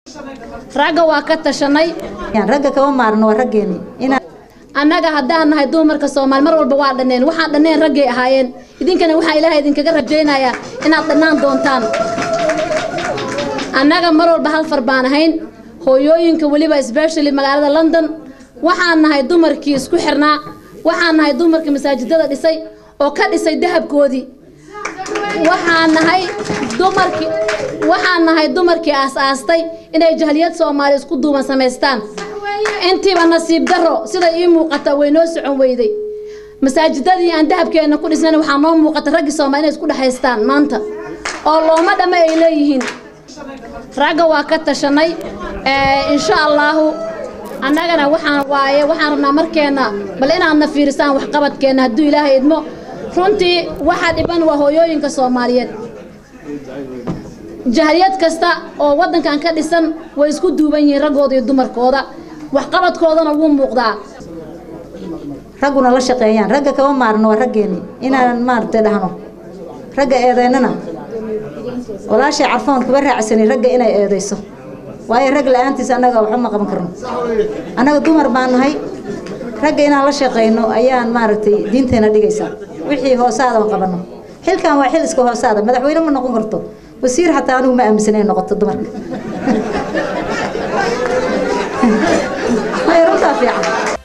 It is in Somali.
ragga waa ka tashanay ragga kama maarno waa raggeeni annaga haddaan nahay dumarka soomaali mar walba waa dhanneen waxaan dhanneen raggay ahaayeen idinkana waxaa ilaahay idinkaga rajaynayaa inaad dhannaan doontaan annaga mar walba hal far baan ahayn hooyooyinka weliba especially magaalada london waxaan nahay dumarkii isku xirnaa waxaan nahay dumarkii masaajidada dhisay oo ka dhisay dahabkoodii waxaan nahay dumarkii waxaan nahay dumarkii aas-aastay inay jahliyad soomaali isku duuban samaystaan intiiba nasiib daro sida ii muuqata way noo socon weyday masaajidadii aan dahabkeenna ku dhisnayn waxaa noo muuqata raggii soomaali inay isku dhexaystaan maanta oo looma dhamme ay leeyihiin ragga waa ka tashanay insha allaahu annagana waxaan waaye waxaan rabnaa markeenna bal inaadna fiirisaan waxqabadkeenna hadduu ilaahay idmo runtii waxa dhiban waa hooyooyinka soomaaliyeed jahliyad kasta oo waddankan ka dhisan way isku duuban yihiin raggooda iyo dumarkooda waxqabadkoodana wuu muuqdaa ragguna la shaqeeyaan ragga kama maarno waa raggeeni inaan maaragtay dhahno ragga eedeynana walaashay carfoon kuba raacsanay ragga inay eedayso waayo rag la-aantiis annaga waxba ma qaban karno annaga dumar baan nahay ragga inaan la shaqeyno ayaan maaragtay diinteena dhigaysaa wixii hoosaada qabanno xilkan waa xil iska hoosaada madaxweyne ma noqon karto wasiir xataa anigu ma aaminsan inay noqoto dumarka runtaa fiican